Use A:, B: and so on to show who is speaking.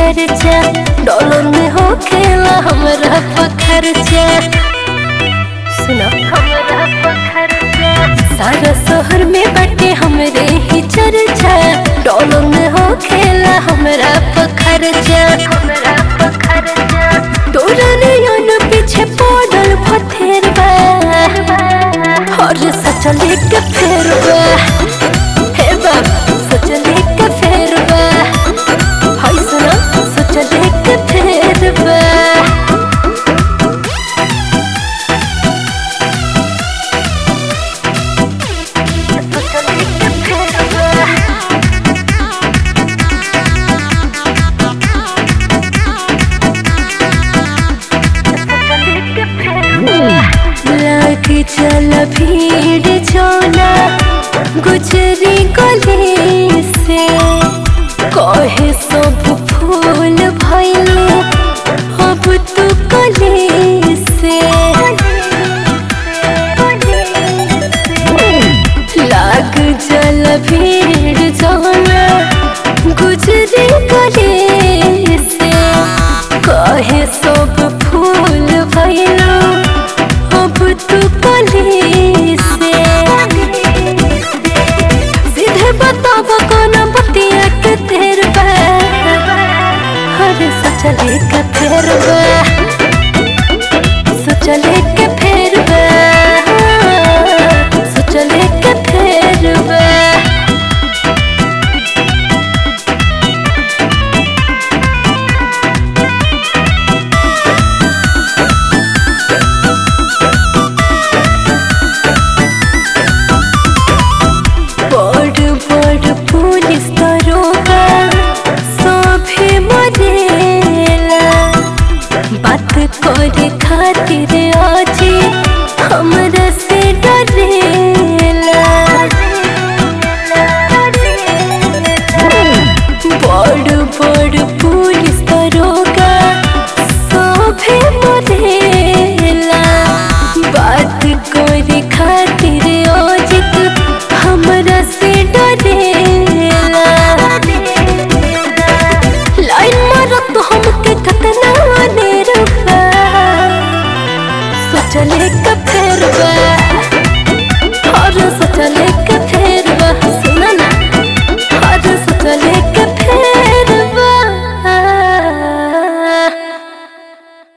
A: चर्चा डॉलर में हो खेला हमरा पखरचा सुना हमरा पखरचा सारा शहर में बटे हमरे ही चर्चा डॉलर में हो खेला हमरा पखरचा हमरा पखरचा तोरा नयन पीछे पड़ल भथेरबा और सचले के फेरबा हे बाबा सचले के फेरबा हाय सुना सचले के फेरबा सचले के फेरबा लागी चल भीड़ चौला गुजरी गली से कहे सब फूल भैले अब तू कली से लाग जल भीड़ चौला गुजरी गली से कहे सब फूल भैलो अब तू कली से सीधे बताब कौन बतिया के तेर बा अरे सचले के फेर बा सचले के फेर बा सचले के फेर बा बड़ बड़ पुलिस दरोगा सभे मरेला बात करे खातिर